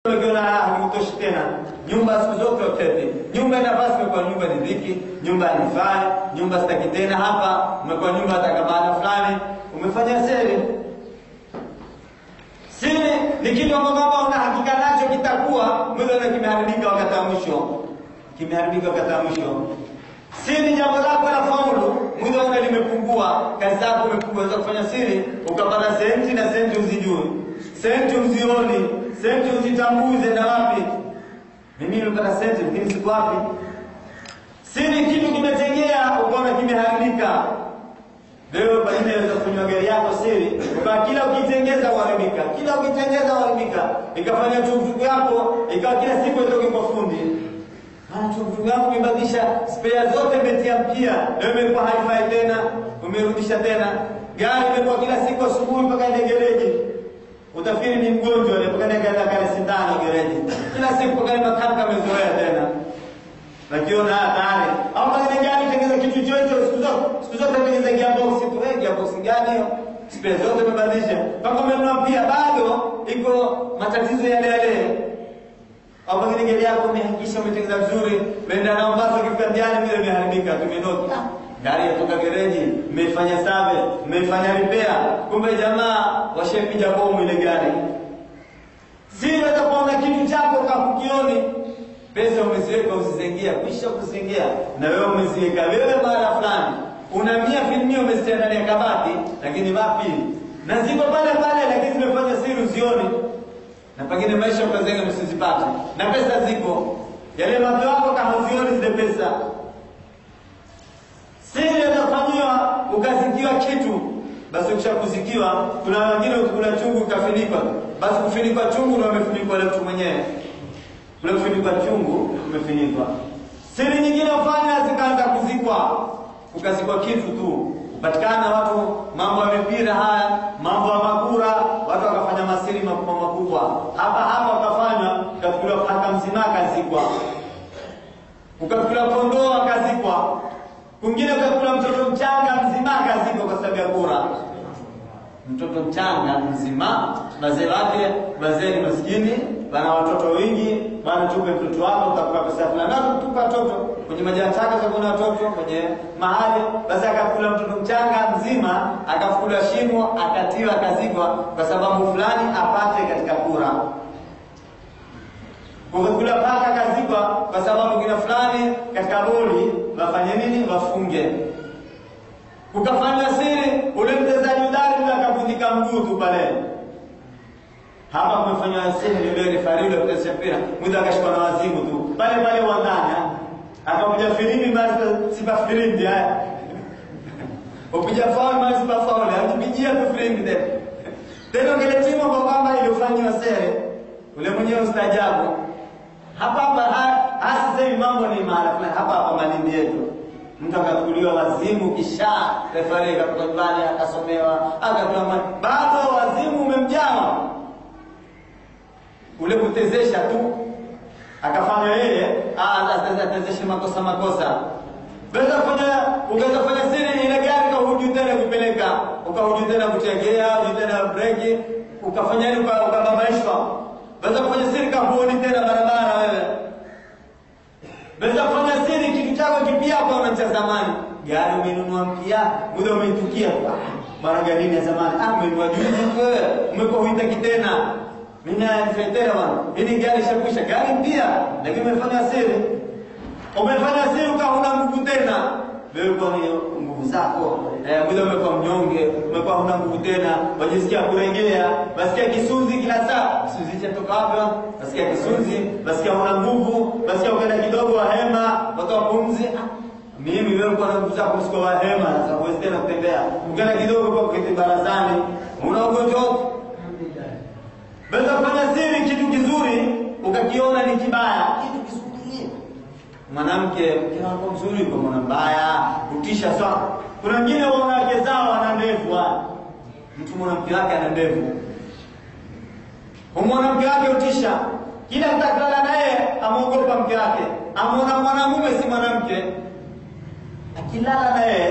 Ukiona hakutoshi tena, nyumba siku zote utete. Nyumba inafasi imekuwa nyumba ni dhiki, nyumba haifai, nyumba sitaki tena hapa, umekuwa nyumba hata maana fulani, umefanya siri. Siri ni kitu ambacho kama una hakika nacho kitakuwa, mwili na kimeharibika wakati wa mwisho. Kimeharibika wakati wa mwisho. Siri jambo lako la faulu, mwili wako limepungua, kazi zako imepungua, unaweza kufanya siri, ukapata senti na senti uzijui. Senti uzioni, senti uzitambuze na wapi. Mimi nimepata senti lakini siku wapi? Siri kitu kimetegea, ukaona kimeharibika. Leo pengine unaweza kunywa gari yako siri, ukawa kila ukitengeza uharibika, kila ukitengeza uharibika, ikafanya tukutuku yako ikawa kila siku itoke kwa fundi. Maana tukutuku yako umebadilisha spare zote, umetia mpya, leo imekuwa haifai tena, umerudisha tena. Gari imekuwa kila siku asubuhi mpaka ile gereji, utafikiri ni mgonjwa mpaka nikaenda kale sindano gereji, kila siku mpaka makanika amezoea tena nakiona hatari au pengine gari tengeza kitu chocho siku zote siku zote tengeza gearbox tu eh gearbox gani hiyo spare zote umebadilisha mpaka umenunua pia bado iko matatizo yale yale au pengine gari yako umehakikisha umetengeza vizuri umeenda nao mpaka ukifika njiani vile imeharibika tumenoki ah gari yatoka gereji mmefanya save mmefanya repair kumbe jamaa washapiga bomu ile gari si unaweza kuona kitu chako kakukioni pesa umeziweka usizengia, kisha kuzingia na wewe umeziweka wewe mara fulani, una mia filmia umezitia ndani ya kabati, lakini wapi na ziko pale pale, lakini zimefanya siri uzioni, na pengine maisha ukazenga msizipate, na pesa ziko yale macho yako kahazioni zile pesa. Siri inafanyiwa ukazikiwa kitu basi ukishakuzikiwa, kuna wengine ukikula chungu ukafinikwa, basi kufinikwa chungu ndio amefinikwa ile mtu mwenyewe ule kufinikwa chungu umefinikwa. Siri nyingine ufanya zikaanza kuzikwa, ukazikwa kitu tu, upatikana watu mambo ya mipira haya, mambo ya makura, watu wakafanya masiri makubwa makubwa. Hapa hapa wakafanya, ukafikiriwa paka mzima akazikwa, ukafikiriwa kondoo akazikwa, kwingine ukakula mtoto mchanga mzima akazikwa kwa sababu ya kura mtoto mchanga mzima, wazee wake wazee ni maskini, wana watoto wengi, bwana, tupe mtoto wako, utakupa pesa fulani, na tupa watoto kwenye majani chaka za kuna watoto kwenye mahali. Basi akakula mtoto mchanga mzima, akafukuliwa shimo, akatiwa, akazikwa kwa sababu fulani apate katika kura. Ukakula paka akazikwa kwa sababu kina fulani katika boli wafanye nini? Wafunge ukafanya siri, ule mchezaji udari ule akavunjika mguu tu pale. Hapa kumefanywa siri, yule rifari ule kucheza mpira, mwizi akashikwa na wazimu tu pale pale uwanjani, akapiga filimbi, basi sipa filimbi haya upiga faul, basi sipa faul, atupigia tu filimbi tena tena, ngile timu kwa kwamba ilifanywa siri, ule mwenyewe ustaajabu hapa hapa. Hasa sasa hivi mambo ni mahala fulani hapa hapa Malindi yetu mtu akachukuliwa wazimu, kisha refari akatoka nyumbani akasomewa akapewa bado wazimu umemjama ule kutezesha tu akafanya yeye atezeshe makosa makosa Unaweza kufanya ukaweza kufanya siri ile gari ukahuju tena kupeleka ukahuju tena kutegea ukahuju tena breki ukafanya nini ukababaishwa. Unaweza kufanya siri kahuoni tena barabara wewe Unaweza kufanya siri kitu chako kipya kwa unacha zamani. Gari umenunua mpya, muda umeitukia. Mara gari ya zamani. Ah, umenunua juzi wewe. Umekuwa huitaki tena. Mimi nifetera bwana. Hili gari shakwisha, gari mpya, lakini umefanya siri. Umefanya siri ukaona nguvu tena. Wewe kwa hiyo nguvu zako, eh, muda umekuwa mnyonge, umekuwa huna nguvu tena, wajisikia kurejea, basikia kisunzi kila saa. Kisunzi chatoka wapi? Basikia kisunzi, basikia huna nguvu, basikia ukaenda kidogo wahema, watoa pumzi. Mimi wewe uko na nguvu zako msiko wahema, sasa huwezi tena kutembea. Ukaenda kidogo kwa kiti barazani, una ugonjwa wote. Basi kufanya siri kitu kizuri, ukakiona ni kibaya, kitu kizuri mwanamke mke wako mzuri kwa mwana mbaya kutisha sana. Kuna wengine wanawake zao wana ndevu, mtu mwanamke wake ana ndevu, mwanamke wake utisha, kila atakala naye amuogopa mke wake, amwona mwanamume si mwanamke, akilala naye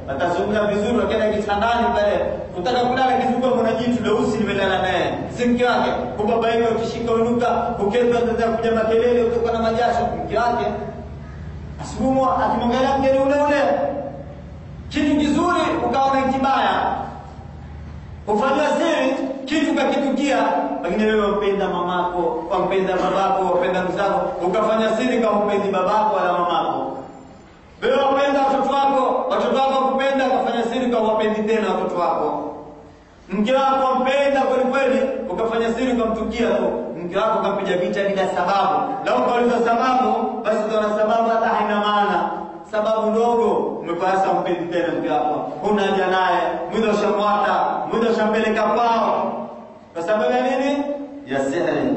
watazungumza vizuri, wakienda kitandani pale, kutaka kulala kizunguka, kuna jitu leusi limelala naye, si mke wake. Kubabaika, ukishika unuka, ukenda utaanza kuja makelele, utoka na majasho, mke wake. Asubuhi akimwangalia mgeni ule ule, kitu kizuri ukaona kibaya, ufanywa siri kitu kakitukia, pengine wewe wampenda mamako, wampenda babako, wapenda mzako, ukafanya siri kama upendi babako wala mamako. Wewe wapenda watoto wako, watoto wako wakupenda, ukafanya siri kama wapendi tena watoto wako. Mke wako wampenda kweli kweli, ukafanya siri ukamtukia tu mke wako ukampiga vita bila sababu. Na ukauliza sababu, basi utaona sababu hata haina maana sababu ndogo umepasa mpendi tena mke wako, huna haja naye, mwili ushamwata, mwili ushampeleka kwao, kwa sababu ya nini? Ya sihri.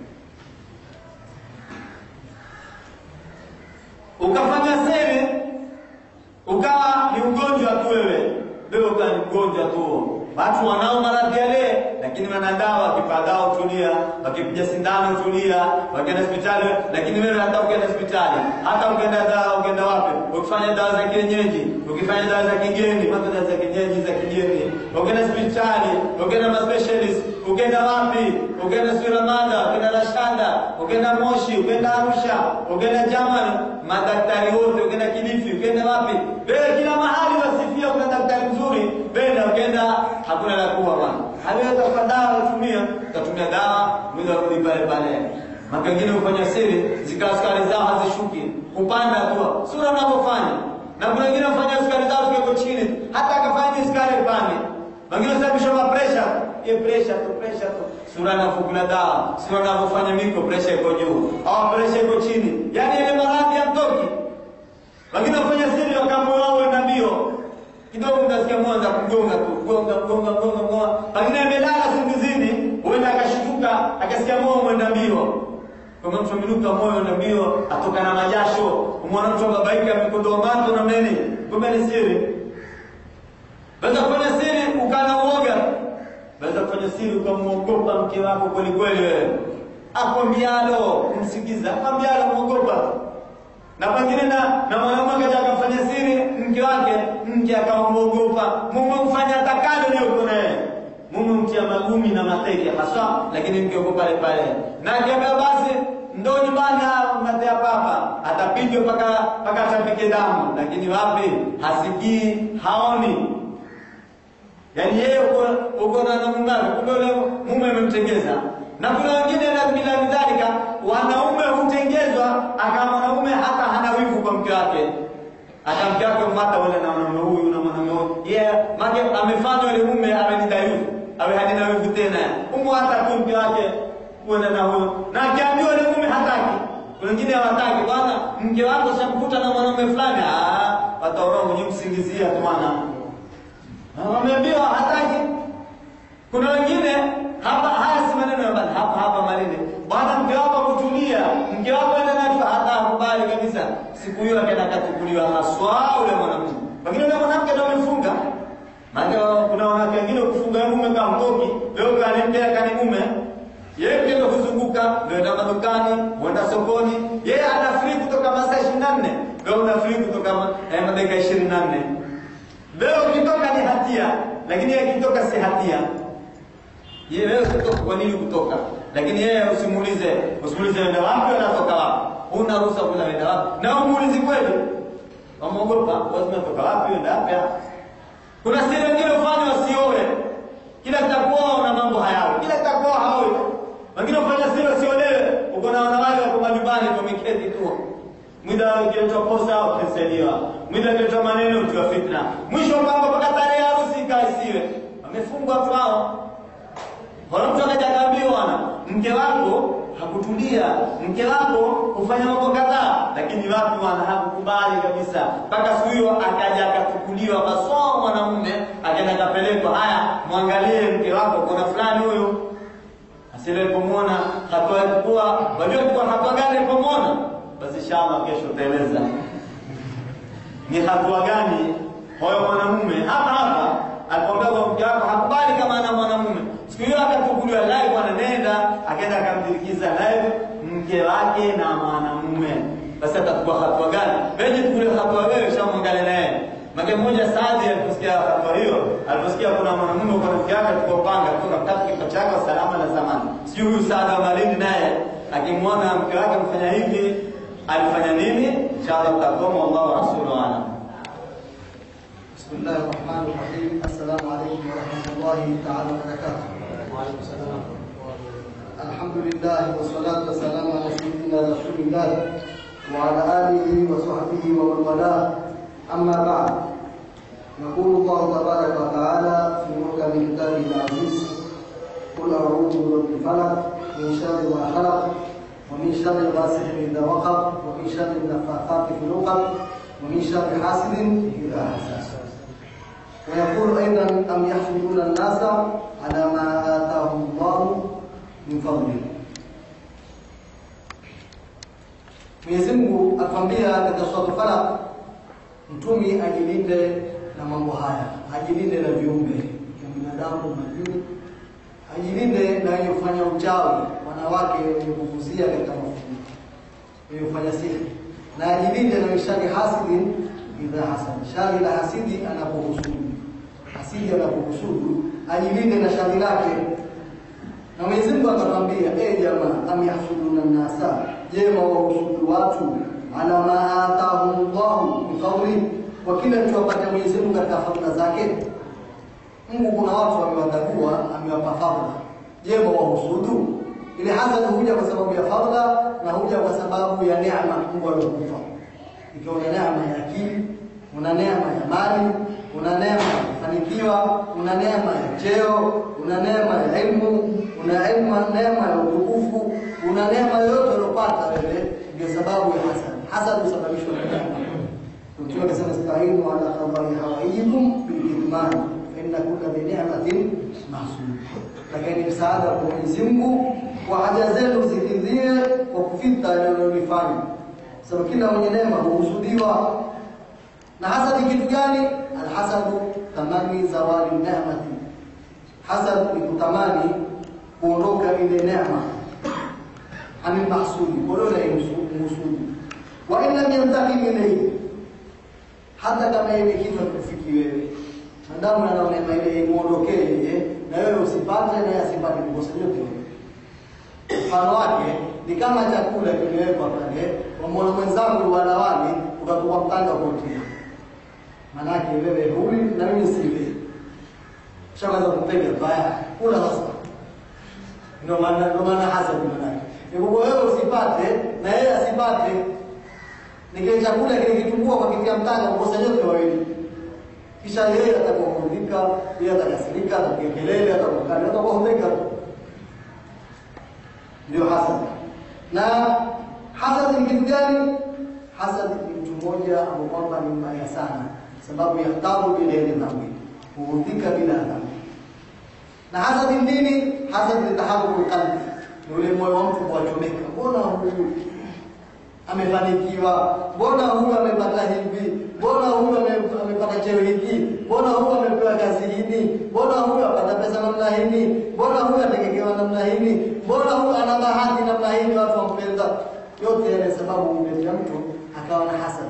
Ukafanya siri, ukawa ni ugonjwa tu wewe, wewe ukawa ni mgonjwa tu. Watu wanao maradhi yale, lakini wanadawa, wakipa dawa tulia, wakipiga sindano tulia, wakienda hospitali. Lakini wewe hata ukienda hospitali, hata ukienda dawa, ukienda wapi, ukifanya dawa za kienyeji, ukifanya dawa za kigeni, mambo dawa za kienyeji za kigeni, ukienda hospitali, ukienda ma specialist, ukienda wapi, ukienda Suramada, ukienda Rashanda, ukienda Moshi, ukienda Arusha, ukienda Germany, madaktari wote, ukienda Kilifi, ukienda wapi, wewe kila mahali wasifia, kuna daktari mzuri, wewe ukienda hakuna la kuwa bwana. Haliweza kwa dawa utumia, utatumia dawa, mwili warudi pale pale. Maka wengine hufanya siri, zikawa sukari zao hazishuki, kupanda tu, sura unavyofanya. Na kuna wengine wafanya sukari zao ziko chini, hata akafanya sukari pande. Wengine sababisha ma pressure, ye pressure tu pressure tu. Sura anafukula dawa, sura anavyofanya miko pressure iko juu, au pressure iko chini. Yaani ile maradhi ya mtoki. Wengine wafanya siri wakamoyo wao na mbio kidogo mtasikia mwanza kugonga tu gonga gonga gonga gonga, pengine amelala singizini, huenda akashtuka akasikia moyo mwenda mbio. Kama mtu aminuka moyo na mbio, atoka na majasho, umwona mtu ababaika amekondoa macho na mene, kumbe ni siri. Waweza kufanya siri ukana uoga, waweza kufanya siri ukamwogopa mke wako kweli kweli, wewe akwambialo msikiza, akwambialo mwogopa na pengine na na mwanaume akaja akafanya siri mke wake, mke akamwogopa, mume mfanya atakalo leo kuna yeye, mume mtia magumi na mateke haswa, lakini mke uko pale pale, na akiambia basi ndo nyumbani matea papa, atapigwa mpaka mpaka atapike damu, lakini wapi, hasikii haoni. Yaani yeye uko uko na muungano, kumbe yule mume amemtengeza. Na kuna wengine na bila midhalika, wanaume hutengezwa, aka mwanaume hata hana wivu kwa mke wake, hata mke wake mata wale na mwanaume huyu na mwanaume huyu, yeye yeah, make amefanywa yule mume amenidhaifu, awe hadina wivu tena, umu hata tu mke wake kuenda na huyo, na akiambiwa yule mume hataki. Kuna wengine hawataki, bwana, mke wako shamkuta na mwanaume fulani, ah, wataona mwenye msingizia tu bwana wameambiwa hataki. Kuna wengine hapa, haya si maneno ya bali hapa hapa maneno bwana, mke wako kutulia, mke wako enda na hata hakubali kabisa. Siku hiyo akaenda katukuliwa haswa ule mwanamke, lakini ule mwanamke ndio amefunga. Maana kuna wanawake wengine kufunga mume kama mtoki leo kanembea kani mume yeye pia ndio kuzunguka, ndio enda madukani, huenda sokoni. Yeye ana free kutoka masaa 24, wewe una free kutoka eh, madakika 24. Leo ukitoka ni hatia, lakini yeye akitoka si hatia. Yeye wewe kutoka, kwa nini kutoka? Lakini yeye usimuulize, usimuulize enda wapi, anatoka wapi. Huna ruhusa kula enda wapi, na umuulizi kweli, wamuogopa, lazima toka wapi, enda wapi. Kuna siri wengine ufanye wasioe, kila kitakuoa una mambo hayawi, kila kitakuoa haoi. Wengine ufanya siri wasiolewe, uko na wanawake wako majumbani wameketi tu Mwida ukiletwa posa utasaidiwa, mwida ukiletwa maneno utiwa fitna, mwisho kwamba mpaka tarehe harusi ikaisiwe, wamefungwa watu hao. Wala mtu akaja akaambiwa, bwana, mke wako hakutulia, mke wako hufanya mambo kadhaa, lakini watu wana hakukubali kabisa. Mpaka siku hiyo akaja akatukuliwa masomo, mwanamume akaenda akapelekwa, haya, mwangalie mke wako, kuna fulani huyu asile pomwona hatua ya kukua, wajua kwa hatua gani pomwona basi inshallah kesho utaeleza ni hatua gani huyo mwanamume hapa hapa alipoambia kwa mke wako hakubali kama ana mwanamume. Siku hiyo akachukuliwa live, bwana nenda, akaenda akamdirikiza live mke wake na mwanamume. Basi atachukua hatua gani? Wewe chukulia hatua wewe, shamwangalia naye Mke mmoja Saadi aliposikia habari hiyo, aliposikia kuna mwanamume kwa rafiki yake tukopanga kutoka kitabu kifo chake salama na zamani. Sijui huyu Saadi wa Malindi naye akimwona mke wake mfanya hivi alifanya nini? Inshallah tutakoma, wallahu wa rasuluhu a'lam. بسم الله الرحمن الرحيم السلام عليكم ورحمة الله تعالى وبركاته وعليكم السلام الحمد لله والصلاة والسلام على سيدنا رسول الله وعلى آله وصحبه ومن والاه أما بعد يقول الله تبارك وتعالى في محكم كتابه العزيز قل أعوذ برب الفلق من شر ما خلق ومن شر غاسق إذا وقب ومن شر النفاثات في العقد ومن شر حاسد إذا حسد ويقول أيضا أم يحسدون الناس على ما آتاهم الله من فضله Mwenyezi Mungu atuambia katika sura Falaq, mtumi ajilinde na mambo haya, ajilinde na viumbe vya binadamu, majini, ajilinde na wenye kufanya uchawi, wanawake wenye kuvuzia katika mafumu, wenye kufanya sihiri, na ajilinde na mishari hasidin idha hasad, shari la hasidi anapohusudu, hasidi anapohusudu, ajilinde na shari lake. Na Mwenyezi Mungu akatwambia, eh jamaa, am yahsuduna nasa, je, wawahusudu watu ala ma atahumullahu min fadli, kwa kile alichowapatia Mwenyezi Mungu katika fadhila zake. Mungu kuna watu amewatagua, amewapa fadhila. Je, wawahusudu? Ile hasad huja kwa sababu ya fadhila na huja kwa sababu ya neema Mungu aliyokupa. Ikiwa una neema ya akili, una neema ya mali, una neema ya kufanikiwa, una neema ya cheo, una neema ya elimu, una neema neema ya utukufu, una neema yoyote uliopata wewe, ndio sababu ya hasad. Hasad husababishwa na neema. Mtume akasema stainu ala qadai hawaijikum bilkitmani fa inna kulla bi ni'matin mahsud, lakini msaada kwa Mwenyezi Mungu kwa haja zenu zikidhie kwa kufita yanayolifanya, sababu kila mwenye neema huhusudiwa. Na hasad ni kitu gani? Alhasadu tamani zawali neemati, hasad ni kutamani kuondoka ile neema anil mahsudi, kuondoka ile mhusudi. Wa in lam yantakim ilayhi hata kama ile kitu hakufiki wewe, madamu anaona ile imuondokee yeye na wewe usipate na yeye asipate kukosa yote. Mfano wake ni kama chakula kimewekwa pale, wamwona mwenzangu wala wali, ukakupa mtanga kutia, manake wewe huli na mimi sili, shakaza kupiga baya, kula sasa. Ndio maana ndio maana hasa manake ni wewe usipate na yeye asipate ni kile chakula kile kitumbua kwa kitia mtanga kukosa yote wawili. Kisha yeye atakuudhika, yeye atakasirika, atapiga kelele, atakukali, atakuudhika. Ndio hasad. Na hasad ni kitu gani? Hasad ni mtu mmoja ambao kwamba ni mbaya sana, sababu ya tabu bila ile dhambi, huudhika bila dhambi. Na hasad ni nini? Hasad ni taharuku qalbi, ni ule moyo wa mtu kuwachomeka. Mbona huyu amefanikiwa, mbona huyu amepata hivi, mbona huyu amepata cheo hiki, mbona huyu amepewa kazi hii, mbona huyu apata pesa namna hii, mbona huyu ategekewa namna hii, mbona huyu ana bahati namna hii, watu wampenda. Yote yale sababu umletea mtu akawa na hasad,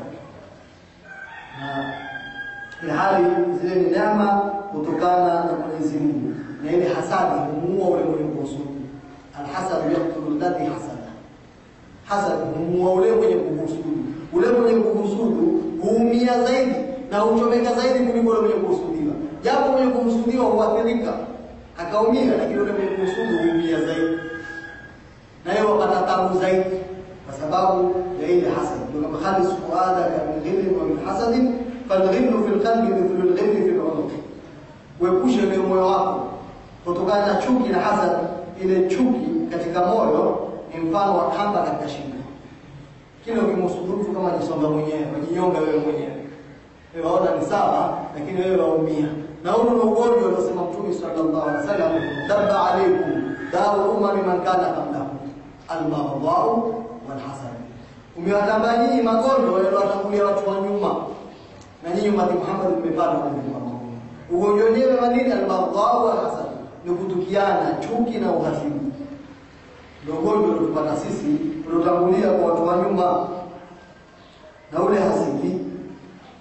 na ilhali zile ni neema kutokana na Mwenyezi Mungu, na ile hasadi humuua ule mwenye kuhusudu. Alhasadu yaktulu alladhi hasada hasad humuua ule mwenye kuhusudu. Ule mwenye kuhusudu huumia zaidi na huchomeka zaidi kuliko ule mwenye kuhusudiwa. Japo mwenye kuhusudiwa huathirika akaumia, lakini ule mwenye kuhusudu huumia zaidi, na yeye wapata tabu zaidi kwa sababu ya ile hasad. Ndio kama khalis fuadaka min ghillin wa min hasadin falghillu fil qalbi mithlu alghilli fil unuq, uepushe ile moyo wako kutokana na chuki na hasad. Ile chuki katika moyo ni mfano wa kamba katika shingo. Kila ukimhusudu mtu kama jisonga mwenyewe, wajinyonga wewe mwenyewe. Wewe waona ni sawa, lakini wewe waumia. Na huu ni ugonjwa uliosema Mtume sallallahu alaihi wasallam, dabba alaikum dawu umami man kana qablakum albaghdau walhasad. Umewatamba nyinyi magonjwa yaliyowatangulia watu wa nyuma, na nyinyi umati Muhammad mmepata ugonjwa Ugonjwa wenyewe wa nini? Albaghdau walhasad, ni kutukiana, chuki na uhasibu ndio ugonjwa uliotupata sisi uliotangulia kwa watu wa nyuma, na ule hasidi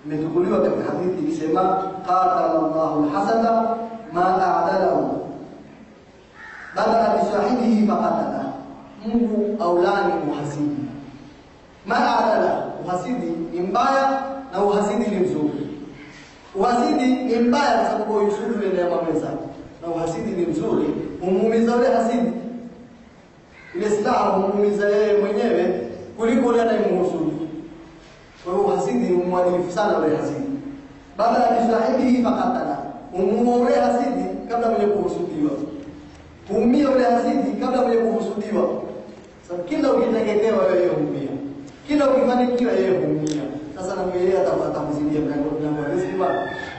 imetukuliwa katika hadithi ikisema qatala Allahu alhasada ma a'dalahu badala bisahibihi faqatala, Mungu aulani uhasidi. Ma a'dala, uhasidi ni mbaya na uhasidi ni mzuri. Uhasidi ni mbaya kwa sababu yusudu ile neema mwenzake, na uhasidi ni mzuri, humuumiza yule hasidi. Ile silaha humuumiza yeye mwenyewe kuliko yule anayemhusudu. Kwa hiyo uhasidi ni mwadilifu sana yule hasidi. Baada ya bisahibihi faqatala, humuua yule hasidi kabla mwenye kuhusudiwa. Huumia yule hasidi kabla mwenye kuhusudiwa. Sasa kila ukitegemewa wewe huumia, kila ukifanikiwa yeye huumia. Sasa na yeye atapata mzidia mlango mlango wa riziki bwana.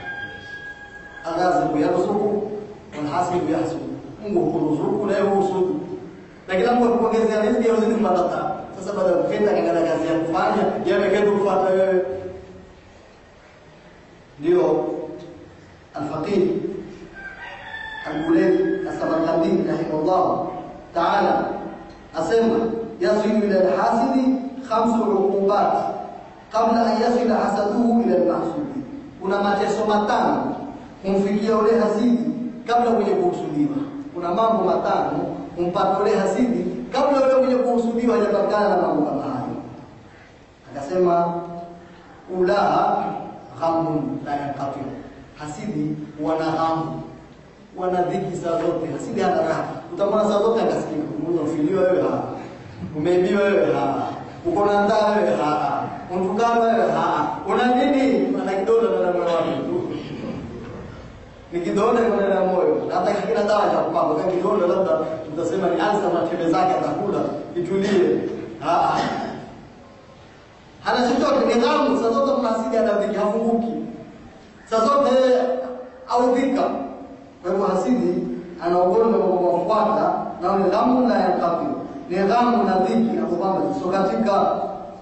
Agazi yarzuku wal hasibu yahsudu. Mungu huruzuku na yeye husudu. Na kila mtu akipongezea riziki yeye huzidi kupata tabu. Sasa baada ya kufenda katika kazi ya kufanya, yeye ameketi kufuata wewe. Ndio al-faqih Al-Bulaydi As-Samarkandi rahimahullah ta'ala asema yasilu ila al-hasidi khamsu uqubat kabla an yasila hasaduhu ila al-mahsudi, kuna mateso matano kumfikia ule hasidi kabla mwenye kuhusudiwa. Kuna mambo matano kumpata ule hasidi kabla yule mwenye kuhusudiwa hajapatikana na mambo kama hayo. Akasema ulaha ghamun la yanqati, hasidi wana ghamu wana dhiki saa zote, hasidi hana raha. Utamwona saa zote akasikia umefiliwa wewe, haa, umeibiwa wewe, haa, uko na ndaa wewe, haa, untukana wewe, haa, una nini? Ana kidonda ndani ya moyo wake tu, ni kidonda iko ndani ya moyo, na hata kina dawa cha kupamba kama kidonda, labda utasema ni alsa, matembele zake atakula itulie, haa, hana chochote, ni ghamu saa zote. Kuna hasidi ana dhiki, hafunguki saa zote, audhika kwa hivyo hasidi ana ugonjwa kwa kuwafuata na ni ghamu la yanqati, ni ghamu na dhiki hapo kwamba zisokatika.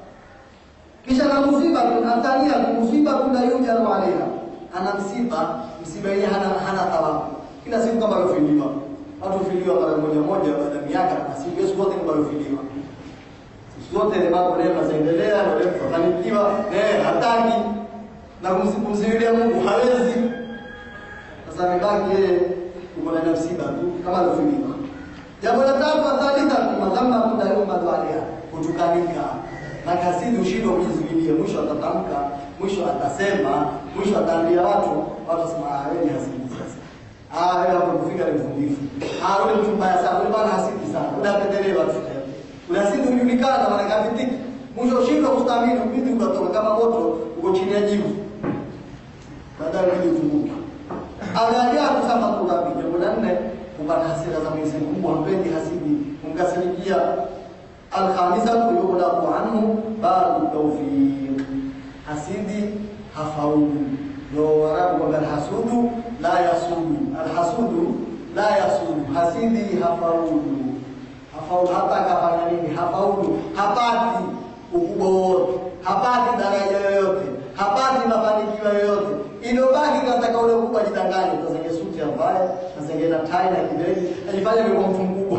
Kisha na musiba tunatania musiba kuna yuja na alaiha, ana msiba msiba yenyewe hana hana thawabu. Kila siku kama alofiliwa watu filiwa mara moja moja baada ya miaka na siku hizo zote kama alofiliwa zote ni mambo neema zaendelea na leo kufanikiwa eh, hataki na kumsimulia Mungu hawezi sasa amebaki yeye uko na msiba tu kama alofiliwa. Jambo la tatu athalitha madhamma kudayuma dwalia kutukanika na kasidi ushindwa kujizuilia, mwisho atatamka, mwisho atasema, mwisho ataambia watu, watu wasema ah, wewe ni hasidi sasa. Ah, wewe hapo kufika ni mvumilivu. Ah, wewe mtu mbaya sana, wewe bana hasidi sana. Wewe apendelee watu tena. Ule hasidi ujulikana na nakapitiki. Mwisho ushindwa kustahimili, ubidi ukatoka kama moto uko chini ya jivu. Baadaye ubidi utumbuke. Ajabu kama kurabi. Jambo la nne, kupata hasira za Mwenyezi Mungu, hampendi hasidi, kumkasirikia. Alkhamisatu yughlaqu anhu babu tawfiq, hasidi hafaulu. Ndio Waarabu kwamba alhasudu la yasudu, alhasudu la yasudu, hasidi hafaulu, hafaulu hata akafanya nini, hafaulu, hapati ukubwa wote, hapati daraja yoyote, hapati mafanikio yoyote iliyobaki katika ule ukubwa ajidanganye, tasenge suti ambaye tasenge na tai na kibegi, ajifanye amekuwa mtu mkubwa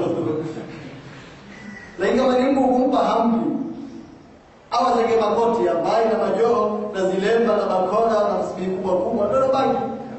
lakini kama ni Mungu kumpa hamdi au azenge makoti ambaye na majoho na zilemba na bakora na tasbihi kubwa kubwa, ndio baki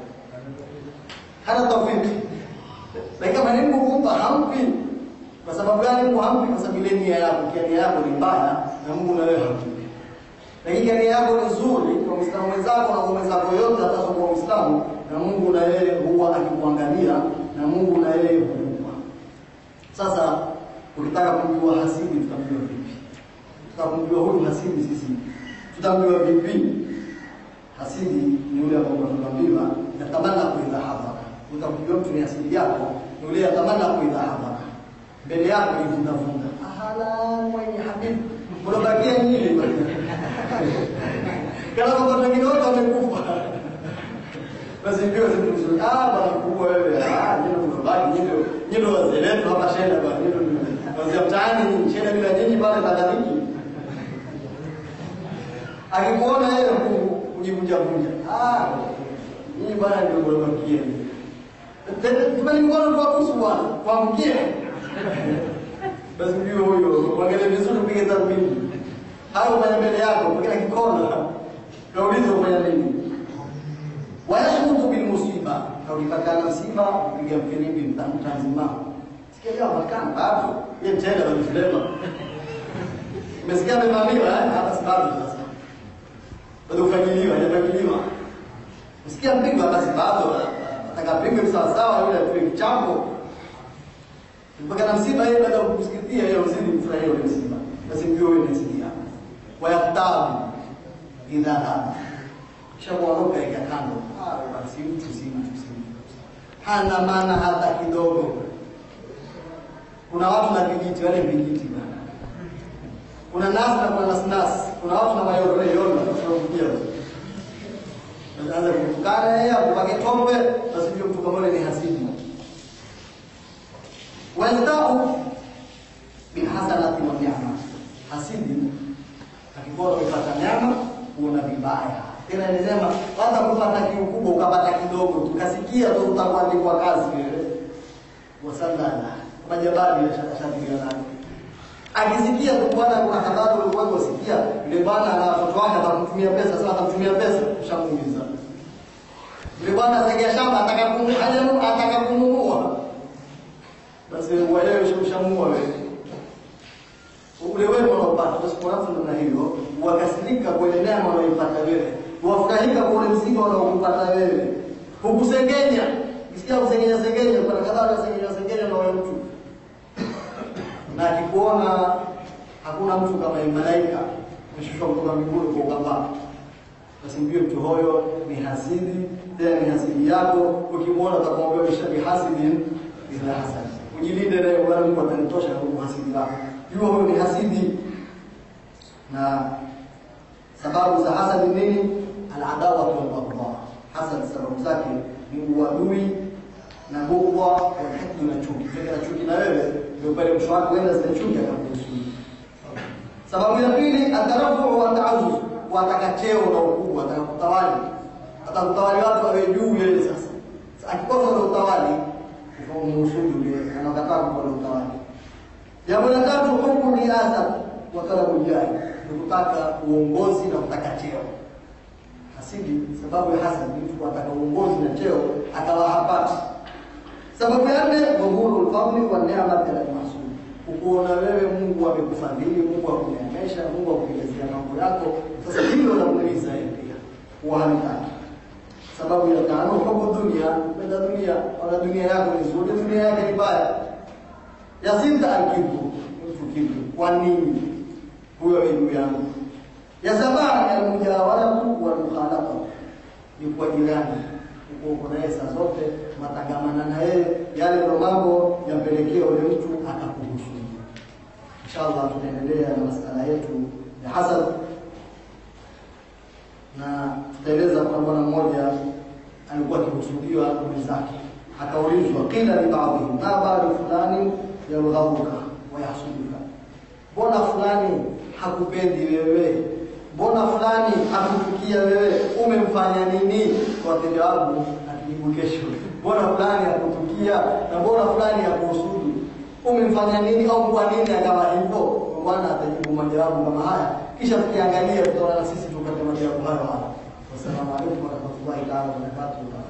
hana tawfiki. Lakini kama ni Mungu kumpa hamdi, kwa sababu gani Mungu hamdi? Kwa sababu ile nia yako, kia nia yako ni mbaya na Mungu na wewe hamdi lakini nia yako ni nzuri kwa Muislamu mwenzako na kwa mwenzako yote, hata kwa Muislamu na Mungu na yeye huwa akikuangalia na Mungu na yeye hukupa. Sasa ukitaka kumjua hasidi, tutamjua vipi? Tutamjua huyu hasidi sisi, tutamjua vipi? Hasidi ni yule ambao tunaambiwa yatamana kuidha hadhara. Utamjua mtu ni hasidi yako ni yule yatamana kuidha hadhara, mbele yako ivundavunda, ahala mwenye habibu, unabakia nyinyi kama kwa wengine wote wamekufa. Basi ndio zimzuri. Ah, bwana mkubwa wewe. Ah, ndio tunabaki ndio ndio wazee wetu hapa shenda bwana. Ndio wazee mtaani ni shenda bila nyinyi pale kadhaliki. Akikuona yeye kujivunja vunja. Ah, nyinyi bwana ndio mwabakia. Tumeni mkono tu hapo bwana. Kuamkia. Basi ndio huyo. Mwangalie vizuri upige tathmini. Hayo kwenye mbele yako, kwa kila kikona Kauliza ufanya nini? Wayashmutu bil musiba, na ukipatikana msiba upiga mfilimbi mtanzima. Sikia leo makana bado yeye mtenda wa mfilema. Umesikia amevamiwa eh? Hapa sababu sasa. Bado ufanyiliwa, hajafanyiliwa. Usikia mpigwa basi bado atakapigwa sawa sawa yule atuwe mchambo. Mpaka na msiba yeye baada ya kusikitia yeye uzidi mfurahia ule msiba. Basi ndio wewe unasikia. Wayaktabu idha hada. Kisha kuondoka ika kando. Ah, basi mtu si mtu si mtu. Hana maana hata kidogo. Kuna watu na vijiti wale vijiti bana. Kuna nasi na kuna nasnasi. Kuna watu na mayorole yona tunakuja. Anaanza kutukana yeye akupake tombe basi ndio mtu kama ni hasidi. Waldau bilhasanati wa ni'ma. Hasidi akikuwa umepata nyama uona vibaya. Tena nilisema hata kupata kiukubwa ukapata kidogo tukasikia tu utakuandikwa kazi wewe. Wasallala. Majabali yashatilia Akisikia tu bwana kuna habari ulikuwa unasikia yule bwana ana watoto wake atamtumia pesa sasa atamtumia pesa ushamuuliza. Yule bwana atagia shamba atakakununua atakakununua. Basi wewe ushamua wewe ule wema unaopata basi kwa watu namna hiyo wakasirika kwa ile neema unayoipata wewe wafurahika kwa ule mzigo unaoupata wewe hukusengenya ukisikia kusengenya sengenya kuna kadhaa ya sengenya sengenya na wewe mtu na akikuona hakuna mtu kama ni malaika ameshushwa kutoka mbinguni kwa ukamba basi mbio mtu huyo ni hasidi tena ni hasidi yako ukimwona utakwambia bishabi hasidin bila hasad ujilinde naye wala Mungu atanitosha kwa hasidi wako jua huyo ni hasidi na sababu za hasadi nini aladawa wal baghdha hasad sababu zake ni uadui na bughdha wal hikd na chuki kile chuki na wewe ndio pale mwisho wako wenda zile chuki akakuhusu sababu ya pili atarafu wa taazuz wataka cheo na ukubwa atakutawali atakutawali watu wawe juu yeye sasa akikosa ule utawali ukamhusudu yule anakataa kwa utawali Jambo la tatu hukumu riasa wa talabu jahi, ni kutaka uongozi na kutaka cheo. Hasidi sababu ya hasad ni mtu kutaka uongozi na cheo akawa hapati. Sababu ya nne dhuhuru al-fadli wa ni'mati al-mahsud. Ukuona wewe Mungu amekufadhili, Mungu akuneemesha, Mungu akuelezea mambo yako. Sasa hilo namuuliza yeye pia. Uhanitaki. Sababu ya tano hukumu dunia, kwenda dunia, wala dunia yako ni nzuri, dunia yake ni mbaya ya sita alkibru mtu kibru kwa nini huyo elimu yangu ya saba almujawaratu wal mukhalafa ni kwa jirani uko uko naye saa zote matangamana na yeye yale ndio mambo yapelekea ule mtu akakuhusu inshallah tutaendelea na masala yetu ya hasad na tutaeleza kwa bwana mmoja alikuwa akihusudiwa mwenzake akaulizwa qila li ba'dihim ma ba'du fulani yarghabuka wa yahsuduka mbona fulani hakupendi wewe mbona fulani hakuchukia wewe umemfanya nini kwa wateja wangu akijibu kesho mbona fulani hakuchukia na mbona fulani hakuhusudu umemfanya nini au kwa nini akawa hivyo bwana atajibu majawabu kama haya kisha tukiangalia tutaona na sisi tupate majawabu hayo haya wassalamu alaikum warahmatullahi taala wabarakatuh